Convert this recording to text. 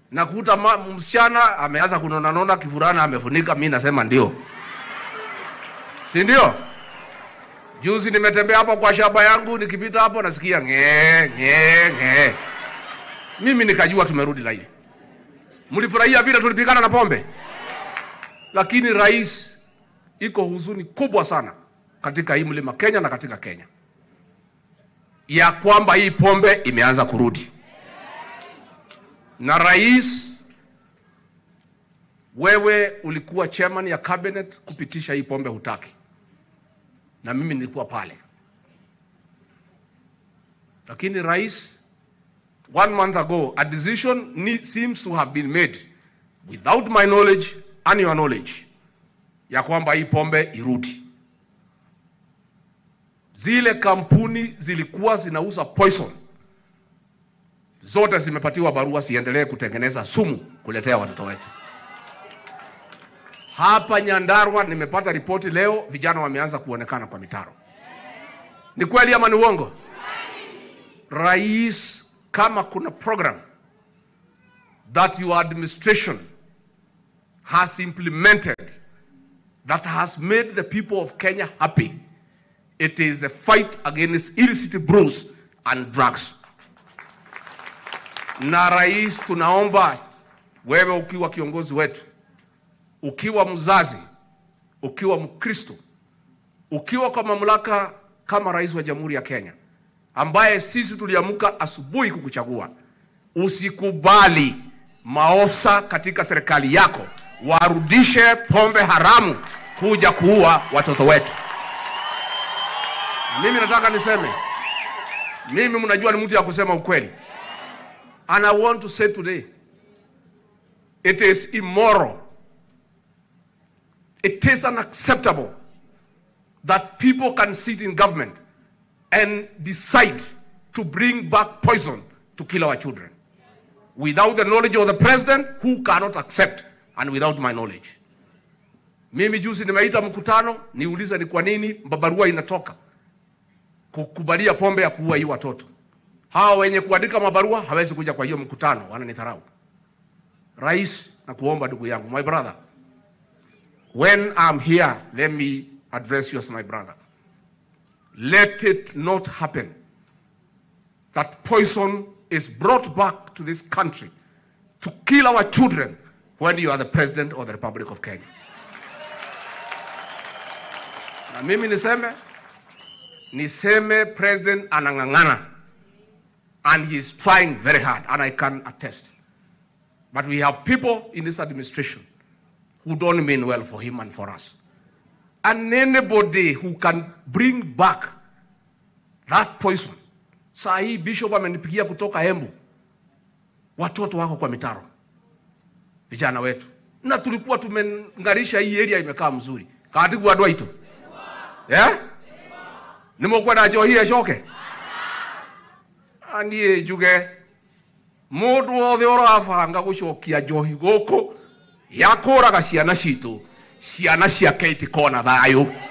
nakuta ma- msichana ameanza kunonanona kifurana amefunika, mi nasema ndio, si ndio? Juzi nimetembea hapo kwa shamba yangu, nikipita hapo nasikia ng'ee ng'ee ng'ee, mimi nikajua tumerudi laini. Mlifurahia vile tulipigana na pombe, lakini rais, iko huzuni kubwa sana katika hii mlima Kenya na katika Kenya ya kwamba hii pombe imeanza kurudi na rais, wewe ulikuwa chairman ya cabinet kupitisha hii pombe, hutaki, na mimi nilikuwa pale, lakini rais, one month ago a decision need, seems to have been made without my knowledge and your knowledge ya kwamba hii pombe irudi. Zile kampuni zilikuwa zinauza poison zote zimepatiwa barua siendelee kutengeneza sumu kuletea watoto wetu. Hapa Nyandarua nimepata ripoti leo, vijana wameanza kuonekana kwa mitaro. Ni kweli ama ni uongo? Rais, kama kuna program that your administration has implemented that has made the people of Kenya happy, it is the fight against illicit brews and drugs na rais, tunaomba wewe, ukiwa kiongozi wetu, ukiwa mzazi, ukiwa Mkristo, ukiwa kwa mamlaka kama rais wa Jamhuri ya Kenya, ambaye sisi tuliamka asubuhi kukuchagua, usikubali maofisa katika serikali yako warudishe pombe haramu kuja kuua watoto wetu. Na mimi nataka niseme, mimi mnajua ni mtu ya kusema ukweli. And I want to say today, it is immoral. It is unacceptable that people can sit in government and decide to bring back poison to kill our children without the knowledge of the president who cannot accept and without my knowledge. Mimi juzi nimeita mkutano niulize ni kwa nini barua inatoka kukubalia pombe ya kuua hii watoto hawa wenye kuandika mabarua hawezi kuja kwa hiyo mkutano, wananidharau. Rais, na kuomba ndugu yangu, my brother, when I'm here, let me address you as my brother. Let it not happen that poison is brought back to this country to kill our children when you are the president of the Republic of Kenya. Na mimi niseme, niseme president anang'ang'ana and he is trying very hard, and I can attest. But we have people in this administration who don't mean well for him and for us. And anybody who can bring back that poison. Saa hii bishop amenipigia kutoka Embu, watoto wako kwa mitaro, vijana wetu, na tulikuwa tumengarisha hii area imekaa mzuri katigwa dwaito yeah? nimekuwa na njohi ecoke aniä njuge må ndå wothe å rabanga gå cokia njohi gå kå ya kå raga ciana citå ciana ciake itikona thayå